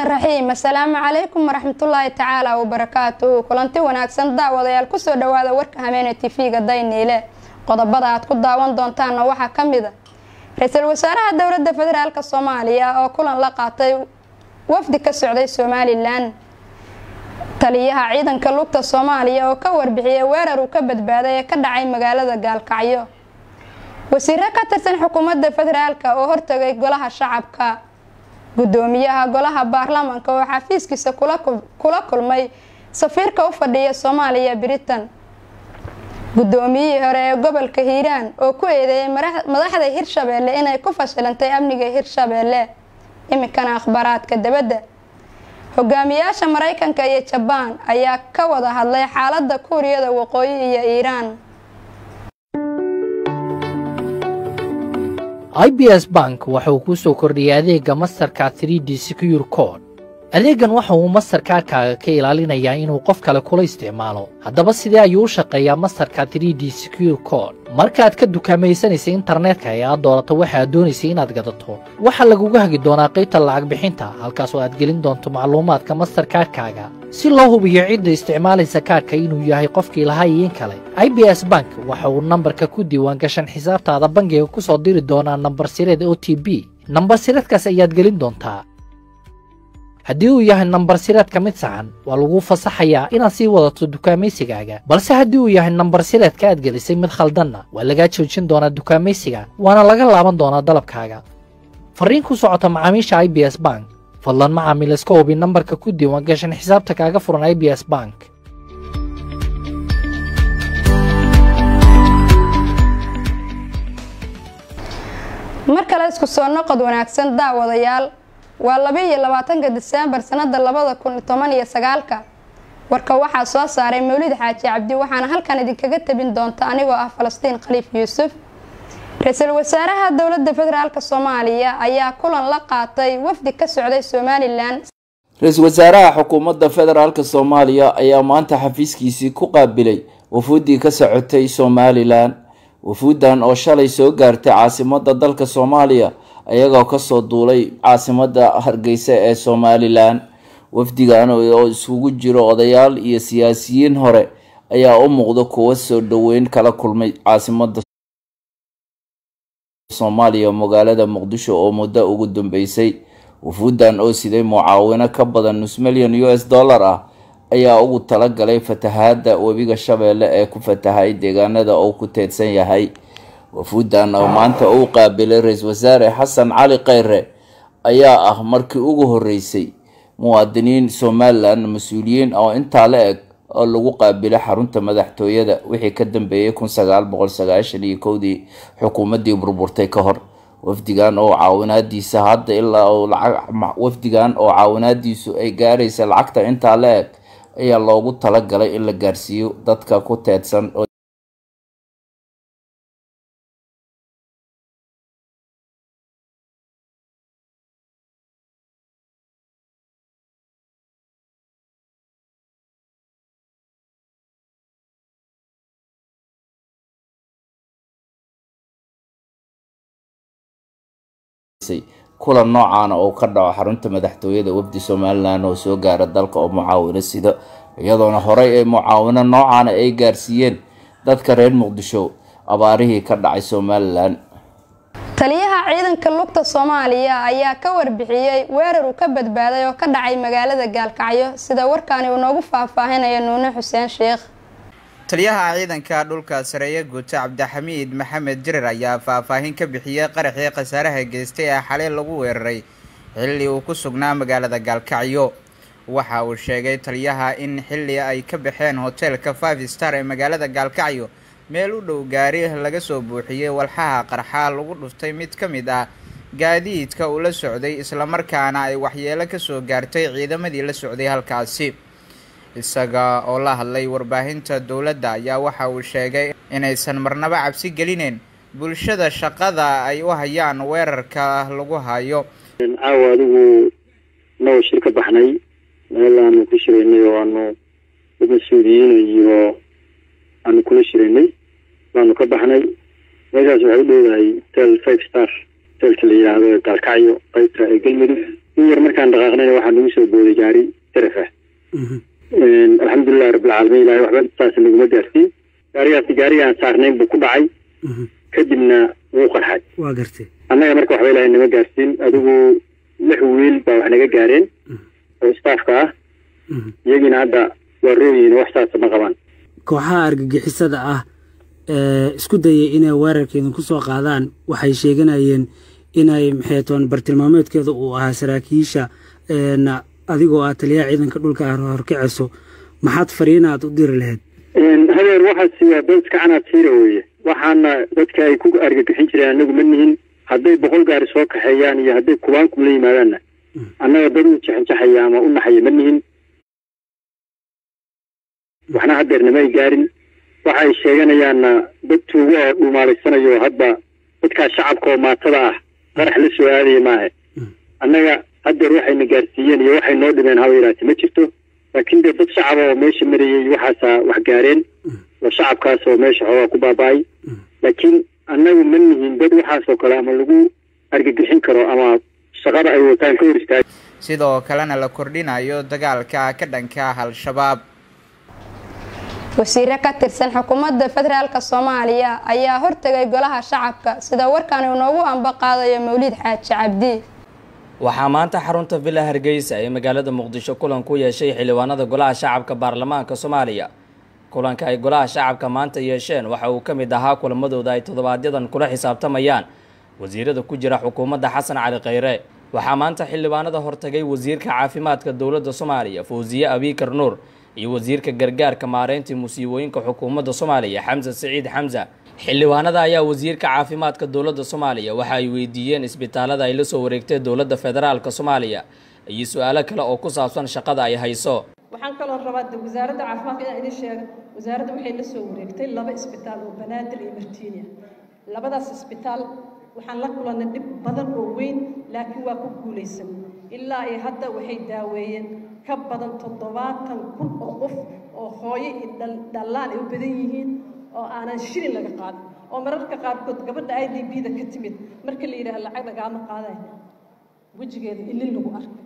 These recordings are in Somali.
raxmaani raxiim assalaamu calaykum waraxmatullaahi tacaala wabarakaatuhu kulanti wanaagsan daawadayaal kusoo dhawaada warka habeene tv-ga dayniile qodobada aad ku daawan doontaanna waxaa ka mid a ra-iisul wasaaraha dowladda federaalk soomaaliya oo kulan la qaatay wafdi ka socday somalilan taliyaha ciidanka lugta soomaaliya oo ka warbixiyay weerar uu ka badbaaday ee ka dhacay magaalada gaalkacyo wasiiro ka tirsan xukuumadda federaalk oo hortagay golaha shacabka gudoomiyaha golaha baarlamaanka oo xafiiskiisa kula kulmay safiirka u fadhiya soomaaliya britain gudoomiyihii hore ee gobolka hiiraan oo ku eedeeyay madaxda hirshabeelle inay ku fashilantay amniga hirshabeelle iminkana akhbaaraadka dabadda hogaamiyaasha maraykanka iyo jabaan ayaa ka wada hadlay xaalada kuuriyada waqooyi iyo iiraan i b s bank waxa uu kuu soo kordhiyay adeegga masterka 3d secure code adeeggan waxa uu mastarkaarkaaga ka ilaalinayaa inuu qof kale kula isticmaalo haddaba sidee ayuu u shaqeeyaa mastarka 3d secure code markaaad ka dukaamaysanaysa internetka ee aad doorato waxa aad doonaysay inaad gadato waxaa laguga hagi doonaa qaybta lacag bixinta halkaas oo aad gelin doonto macluumaadka mastarkaarkaaga si loo hubiyo cidda isticmaalaysa kaarka inuu yahay qofkii lahaa iyo in kale i b s bank waxa uu nambarka ku diiwaangashan xisaabtaada bangiga ku soo diri doonaa nambar sireed o t b nambar sireedkaas ayaad gelin doontaa haddii uu yahay nambar sireedka mid saxan waa laguu fasaxayaa inaad sii wadato dukaamaysigaaga balse haddii uu yahay nambar sireedka aad gelisay mid khaldanna waa lagaa joojin doonaa dukaamaysiga waana laga laaban doonaa dalabkaaga farriin ku socota macaamiisha i b s bank fadlan macaamiil iska hubi nambarka ku diiwaan gashan xisaabta kaaga furan i b s bank mar kale isku soo noqod wanaagsan daawadayaal waa labaiyo labaatanka diseembar sanada labada kun toban iyo sagaalka warka waxaa soo saaray mawlid xaaji cabdi waxaana halkan idinkaga tabin doonta anigoo ah falastiin khaliif yuusuf ra-iisul wasaaraha dowladda federaalk soomaaliya ayaa kulan la qaatay wafdi ka socday somalilan ra-iisul wasaaraha xukuumadda federaalk soomaaliya ayaa maanta xafiiskiisii ku qaabilay wafuuddii ka socotay somalilan wafuuddan oo shalay soo gaartay caasimada dalka soomaaliya ayagoo kasoo duulay caasimada hargeysa ee somalilan wafdigan oo isugu jiro odayaal iyo siyaasiyiin hore ayaa u muuqda kuwo soo dhoweyn kala kulmay caasimada soomaaliya magaalada muqdisho oo muddo ugu dambeysay wafuuddan oo siday mucaawino ka badan nus milyan u s dollar ah ayaa ugu talagalay fatahaada webiga shabeelle ee ku fatahay deegaanada uu ku teedsan yahay wafuuddan oo maanta uu qaabilay ra-iisul wasaare xasan cali kheyre ayaa ah markii ugu horeysay muwaadiniin somalilan mas-uuliyiin oo intaa la eg oo lagu qaabilay xarunta madaxtooyada wixii ka dambeeyay kun sagaal boqol sagaashan iyo kowdii xukuumaddii burburtay ka hor wafdigan oo caawinaadiisa hadda ilaa uu lacag wafdigan oo caawinaadiisu ay gaaraysa lacagta intaa la eg ayaa loogu talagalay in la gaarsiiyo dadka ku teedsan kulan noocaana oo ka dhaco xarunta madaxtooyada wafdi somalilan oo soo gaara dalka oo mucaawino sida iyadoona horey ay mucaawino noocaana ay gaarsiiyeen dadka reer muqdisho abaarihii ka dhacay somalilan taliyaha ciidanka lugta soomaaliya ayaa ka warbixiyey weerar uu ka badbaaday oo ka dhacay magaalada gaalkacyo sida warkaani uu noogu faahfaahinaya nuune xuseen sheekh taliyaha ciidanka dhulka sareeye guuto cabdixamiid maxamed jirar ayaa faahfaahin ka bixiyey qaraxii khasaaraha geystay ee xalay lagu weeraray xilli uu ku sugnaa magaalada gaalkacyo waxa uu sheegay taliyaha in xilli ay ka baxeen hoteelka five star ee magaalada gaalkacyo meel u dhow gaari laga soo buuxiyey walxaha qarxaa lagu dhuftay mid ka mid ah gaadiidka uu la socday islamarkaana ay waxyeelo kasoo gaartay ciidamadii la socday halkaasi isaga oo la hadlay warbaahinta dowladda ayaa waxa uu sheegay inaysan marnaba cabsi gelineen bulshada shaqada ay u hayaan weerarka lagu hayo caawa adigu noo shir ka baxnay meel aanu ku shiraynay oo aanu dad mas-uuliyiin iyo aanu kula shiraynay baanu ka baxnay meeshaas waxay u dhowdahay hotel five star hotelka la yidhaahdo ee gaalkacyo qaybta ee galmudug in yar markaan dhaqaaqnayna waxaa nagu soo booday gaari saraf ah alxamdulilahi rabbilcaalamiin ilahay waxba saas naguma gaarsiin gaarigaasi gaarigii aan saarnayn buu ku dhacay kadibna wuu qarxay waa gartay annaga marka waxba ilahay nama gaarsiin adigu lix wiil baa wax naga gaareen oo staafka ah iyagiina hadda waa rooyihiin wax saasa ma qabaan kooxaha argagixisada ah ee isku dayay inay weerarkeedin ku soo qaadaan waxay sheeganayeen inay maxay toon bartilmaameedkeeda uu ahaa saraakiisha adigoo ah taliyaha ciidanka dhulka horkaceyso maxaad fariina aad u diri lahayd hadeer waxaasi waa dad iska canaadsiira weeye waxaana dadka ay ku argagixin jireen annagu ma nihin hadday boqol gaari soo kaxeeyaan iyo hadday kubaanku la yimaadaanna annaga dad u jaxanjaxaya ama u naxaya ma nihin waxna hadeerna ma ay gaarin waxa ay sheeganayaanna dad tuugo oo dhuumaalaysanayo hadba dadkaa shacabka oo maatada ah qarax la soo aadaya maahe annaga hadeer waxayna gaarsiiyeen iyo waxay noo dhibeen haba yaraate ma jirto laakiin dee dad shacaba oo meesha marayay waxaasaa wax gaareen oo shacabkaas oo meesha xoogaa ku baaba-ay laakiin annagu ma nihin dad waxaasoo kale ama lagu argagixin karo ama shaqada ay wataan ka hor istaag sidoo kalena la kordhinayo dagaalka ka dhanka ah al-shabaab wasiire ka tirsan xukuumadda federaalk soomaaliya ayaa hortegay golaha shacabka sida warkan uu noogu amba qaadayo mawlid xaaji cabdi waxaa maanta xarunta villa hargeysa ee magaalada muqdisho kulan ku yeeshay xildhibaanada golaha shacabka baarlamaanka soomaaliya kulanka ay golaha shacabka maanta yeesheen waxa uu ka mid ahaa kulamadooda ay todobaadyadan kula xisaabtamayaan wasiirada ku jira xukuumadda xasan cali kheyre waxaa maanta xildhibaanada hortagay wasiirka caafimaadka dowladda soomaaliya fawsiye abiikar nuur iyo wasiirka gargaarka maareyntii musiibooyinka xukuumadda soomaaliya xamse siciid xamse xildhibaanada ayaa wasiirka caafimaadka dowladda soomaaliya waxa ay weydiiyeen isbitaalada ay la soo wareegtay dowladda federaalk soomaaliya iyo su-aalo kale oo ku saabsan shaqada ay hayso waxaan kaloo rabaa wasaaradda caafimaadka inaan idin sheego wasaaradda waxay la soo wareegtay laba isbitaal oo banaadir iyo martiinia labadaas isbitaal waxaan la kulannay dhib badan oo weyn laakiin waa ku guulaysan ilaa iyo hadda waxay daaweeyeen ka badan toddobaatan kun oo qof oo hooyo iyo dhallaan ay u badan yihiin oo aanan shilin laga qaadin oo mararka qaarkood gabadha i d b da ka timid marka la yidhaha lacag lagaama qaaday wejigeeda ilin lagu arkay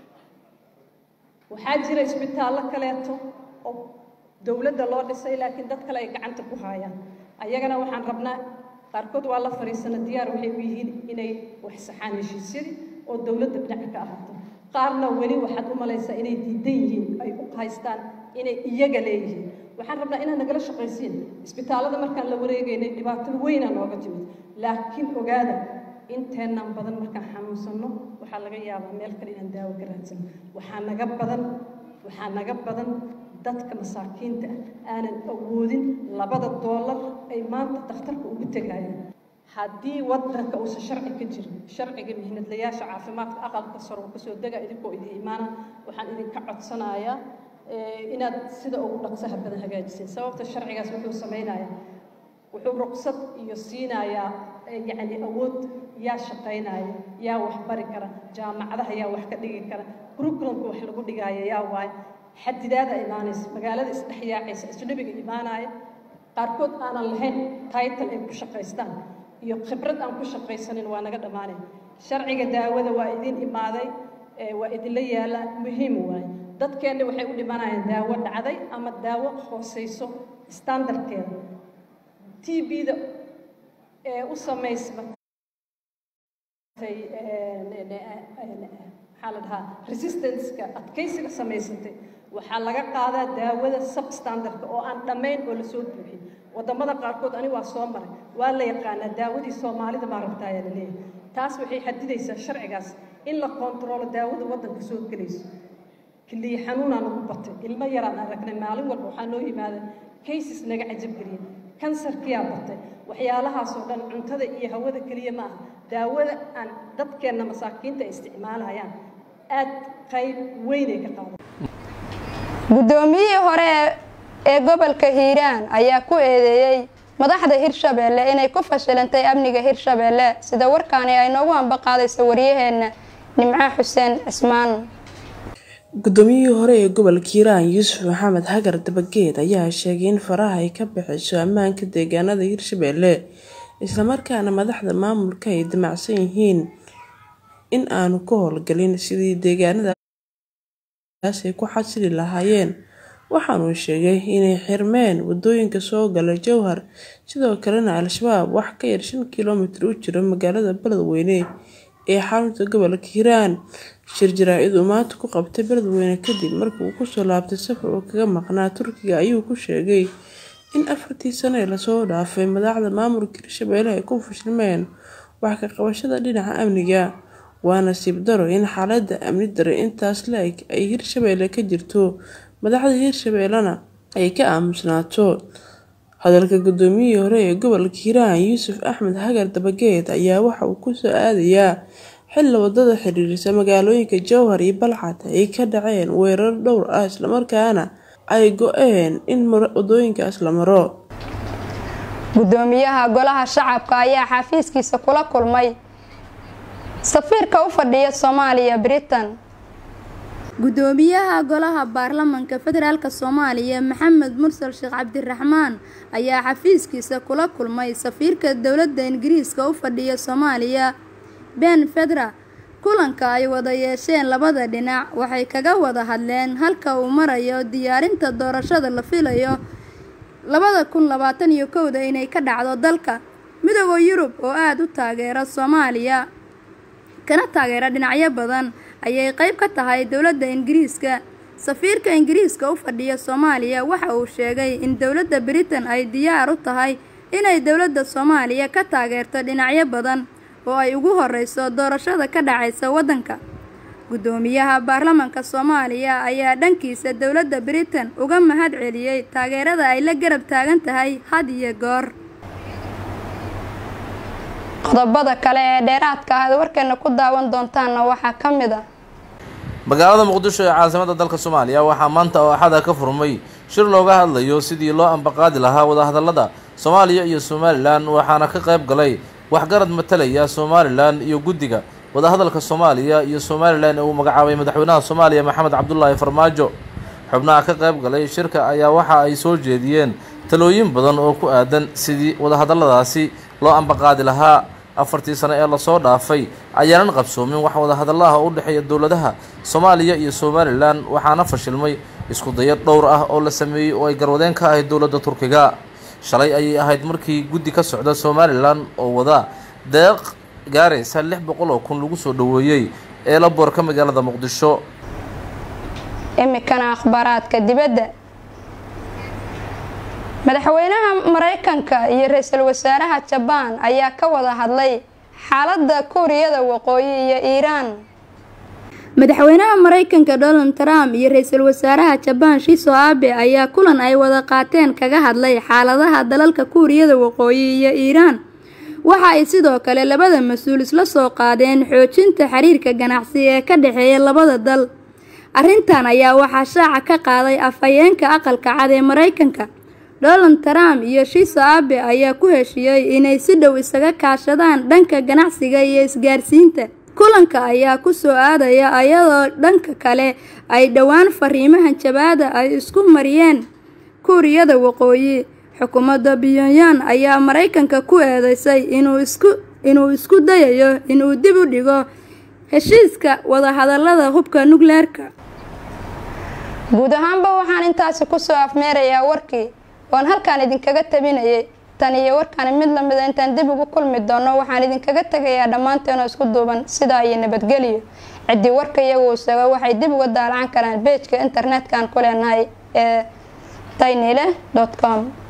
waxaa jira isbitaallo kaleeto oo dowladda loo dhisay laakiin dad kale ay gacanta ku haayaan ayagana waxaan rabnaa qaarkood waa la fadhiisana diyaar waxay u yihiin inay wax saxaan heshiisyadii oo dowladda dhinaca ka ahaato qaarna weli waxaad u malaysaa inay diidan yihiin ay u haystaan inay iyaga leeyihiin waxaan rabnaa inaad nagala shaqaysiin isbitaallada markaan la wareegaynay dhibaato weynaa nooga timid laakiin ogaada inteennan badan markaan xanuunsanno waxaa laga yaabaa meel kale inaan daawo ka raadsano waxaa naga badan waxaa naga badan dadka masaakiinta ah aanan awoodin labada doolar ay maanta dakhtarka ugu tegayaan haddii wadanka uusan sharci ka jirin sharciga mihnadlayaasha caafimaadka aqalka sar uu kasoo dega idinkoo idin imaana waxaan idinka codsanayaa inaad sida ugu dhaqsaha badan hagaajiseen sababta sharcigaas wuxuu samaynayaa wuxuu ruqsad iyo siinayaa yacni awood yaa shaqaynaya yaa wax bari kara jaamacadaha yaa wax ka dhigi kara curriculumka wax lagu dhigaayo yaa waayo xadidaada imaanaysa magaalada isdhexyaacaysa isnabiga imaanaya qaarkood aanan lahayn title ay ku shaqaystaan iyo khibrad aan ku shaqaysanin waa naga dhammaanay sharciga daawada waa idin imaaday waa idinla yaala muhiim waaye dadkeenna waxay u dhimanayaan daawo dhacday ama daawo hooseyso standardkeeda t b-da ee u samaysmatay maxaa la dhahaa resistanceka adkaysiga samaysatay waxaa laga qaadaa daawada substandardka oo aan dhammayn oo lasoo buuxin wadamada qaarkood ani waa soo maray waa la yaqaanaa daawadii soomaalida maa rabtaa ayaa la leeyahay taas waxay xadidaysaa sharcigaas in la kontaroolo daawada waddanka soo gelayso kiliya xanuunaa nagu batay ilmo yaraan aragnay maalin walba waxaa noo yimaada cases naga cajab geliya kansarkiyaa batay waxyaalahaasoo dhan cuntada iyo hawada keliya ma aha daawada aan dadkeenna masaakiinta ay isticmaalayaan aad qayb weynay ka qaadan guddoomiyihii hore ee gobolka hiiraan ayaa ku eedeeyey madaxda hirshabeelle inay ku fashilantay amniga hirshabeelle sida warkaani ay noogu ambaqaadayso waryaheena nimco xuseen cismaan guddoomiyihii hore ee gobolka hiiraan yuusuf maxamed hagar dabageed ayaa sheegay in faraha ay ka bixiso ammaanka deegaanada hirshabeelle islamarkaana madaxda maamulka ay damacsan yihiin in aanu ka howlgelin sidii deegaanadaas ay ku xasili lahaayeen waxaanuu sheegay inay xirmeen wadooyinka soo gala jowhar sidoo kalena al-shabaab wax ka yar shan kilomitir u jiro magaalada beledweyne ee xarunta gobolka hiiraan shir jaraa-id uu maanta ku qabtay beledweyne kadib markii uu kusoo laabtay safar uu kaga maqnaa turkiga ayuu ku sheegay in afartii sano ee lasoo dhaafay madaxda maamulka hirshabeelle ay ku fashilmeen wax ka qabashada dhinaca amniga waa nasiib daro in xaalada amni dare intaas la-eg ay hirshabeelle ka jirto madaxda hirshabeellena ay ka aamusnaato hadalka gudoomiyihii hore ee gobolka hiiraan yuusuf axmed hagar dabageed ayaa waxa uu kusoo aadayaa xilli wadada xiriirisa magaalooyinka jowhar iyo balcad ay ka dhaceen weerar dhowr ah islamarkaana ay go-een in wadooyinkaas la maro gudoomiyaha golaha shacabka ayaa xafiiskiisa kula kulmay safiirka u fadhiya soomaaliya britain gudoomiyaha golaha baarlamanka federaalk soomaaliya maxamed mursal sheekh cabdiraxmaan ayaa xafiiskiisa kula kulmay safiirka dowladda ingiriiska u fadhiya soomaaliya ben fedra kulanka ay wada yeesheen labada dhinac waxay kaga wada hadleen halka uu marayo diyaarinta doorashada la filayo labada kun labaatan iyo kowda inay ka dhacdo dalka midooda yurub oo aada u taageera soomaaliya kana taageera dhinacyo badan ayay qeyb ka tahay dowladda ingiriiska safiirka ingiriiska u fadhiya soomaaliya waxa uu sheegay in dowladda britain ay diyaar u tahay inay dowladda soomaaliya ka taageerto dhinacyo badan oo ay ugu horeyso doorashada ka dhacaysa waddanka gudoomiyaha baarlamanka soomaaliya ayaa dhankiisa dowladda britain uga mahad celiyey taageerada ay la garab taagan tahay had iyo goor qodobada kale ee dheeraadka ahaad warkeena ku daawan doontaanna waxaa ka mid ah magaalada muqdisho ee caasimada dalka soomaaliya waxaa maanta oo axada ka furmay shir looga hadlayo sidii loo ambaqaadi lahaa wadahadalada soomaaliya iyo somalilan waxaana ka qayb galay waxgarad matalaya somalilan iyo guddiga wadahadalka soomaaliya iyo somalilan ee uu magacaabay madaxweynaha soomaaliya maxamed cabdulaahi farmaajo xubnaha ka qayb galay shirka ayaa waxa ay soo jeediyeen talooyin badan oo ku aadan sidii wadahadaladaasi loo ambaqaadi lahaa afartii sano ee lasoo dhaafay ayaanan qabsoomin wax wadahadalaha u dhexeeya dowladaha soomaaliya iyo somalilan waxaana fashilmay isku dayo dhowr ah oo la sameeyey oo ay garwadeen ka ahayd dowladda turkiga shalay ayay ahayd markii guddi ka socda somalilan oo wada deeq gaaraysa lix boqol oo kun lagu soo dhoweeyey ee la boorka magaalada muqdisho imikana akhbaaraadka dibadda madaxweynaha mareykanka iyo ra-iisul wasaaraha jabaan ayaa ka wada hadlay xaaladda kuuriyada waqooyi iyo iiraan madaxweynaha mareykanka donald trump iyo ra-iisul wasaaraha jabaan shiso abe ayaa kulan ay wada qaateen kaga hadlay xaaladaha dalalka kuuriyada waqooyi iyo iiraan waxa ay sidoo kale labada mas-uul isla soo qaadeen xoojinta xiriirka ganacsi ee ka dhexeeya labada dal arrintan ayaa waxaa shaaca ka qaaday afhayeenka aqalka cad ee mareykanka donald trump iyo shiso abe ayaa ku heshiiyey inay si dhow isaga kaashadaan dhanka ganacsiga iyo isgaarsiinta kulanka ayaa ku soo aadaya ayadoo dhanka kale ay dhowaan fariimahan jabaada ay isku mariyeen kuuriyada waqooyi xukuumadda pyongyang ayaa mareykanka ku eedeysay inuu isku inuu isku dayayo inuu dib u dhigo heshiiska wadahadalada hubka nukleerka guud ahaanba waxaan intaasi kusoo afmeerayaa warkii oon halkaan idinkaga tabinayay tan iyo warkaani mid lamida intaan dib ugu kulmi doono waxaan idinkaga tegayaa dhammaanteenoo isku duuban sidaa iyo nabadgelyo ciddii warka iyagu isaga waxay dib uga daalacan karaan beejka internet-kan ku leenahay ee daynile com